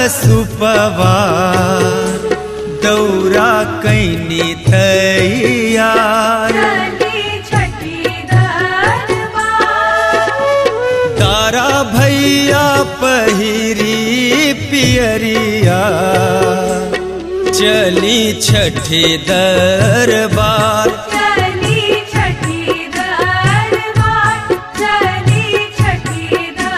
सुपवा दौरा कैनी तैयार चली छठी दरबार तारा भैया पहिरी पियरिया चली छठी दरबार चली छठी दरबार चली छठी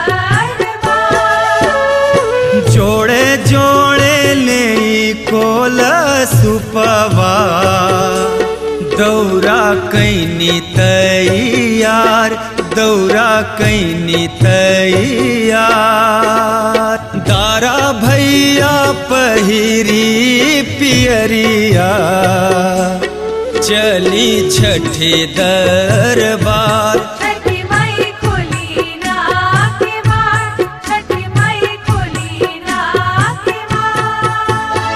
दरबार जोड़े जोड़े ले कोल सुपवा दौरा कैनी तैयार दौरा कैनी तैयार दारा भैया पहिरी पियरिया चली छठी दरबार छठी माई खोली ना के बार छठी माई खोली ना के बार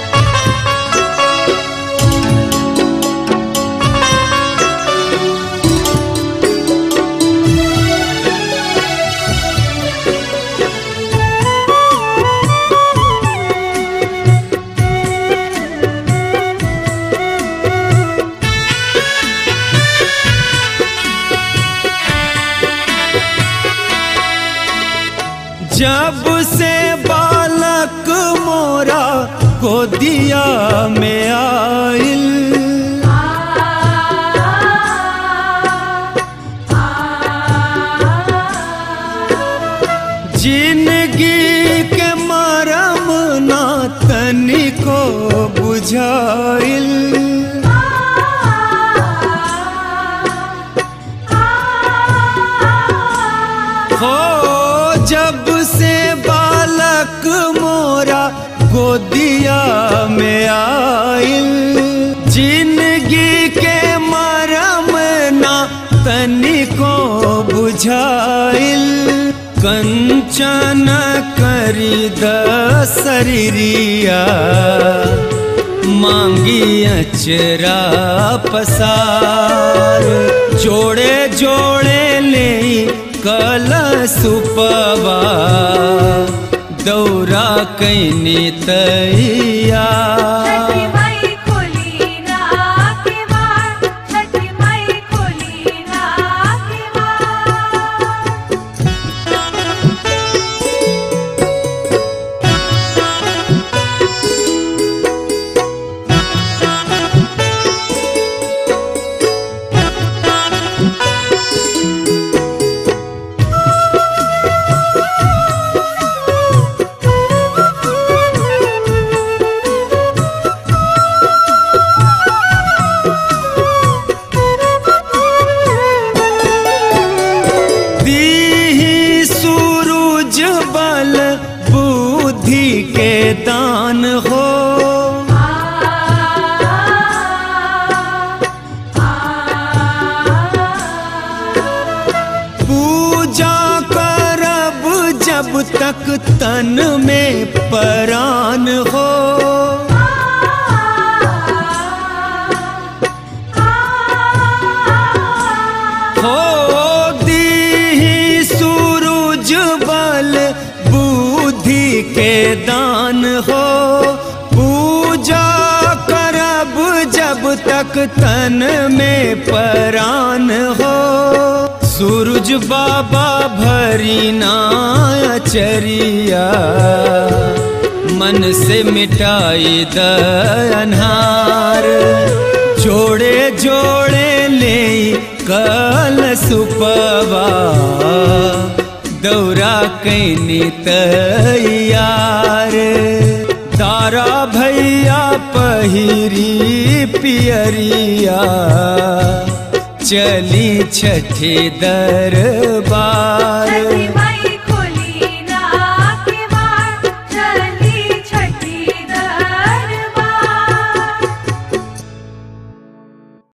जब से बालक मोरा गोदिया में आइल जिंदगी के मरम ना तनिको बुझाइल हो जब से बालक मोरा गोदिया में आइल जिंदगी के मरम ना तनिको बुझाइल कंचन करी द शरीरिया मांगी अचरा पसार जोड़े जोड़े ले कल सुपवा दौरा कैनी तैयार छठी माई खोली ना के बार छठी माई खोली ना के बार दीही सूरज बल बुद्धि के दान हो पूजा करब जब तक तन में परान हो हो दीही सूरज बल बुद्धि के दान हो पूजा करब जब तक तन में परान हो सूरज बाबा भरी चरिया मन से मिटाई द अनहार जोड़े जोड़े ले कल सुपवा दौरा कैनी तैयार तारा भैया पहिरी पियरिया चली छठी दरबार छठी माई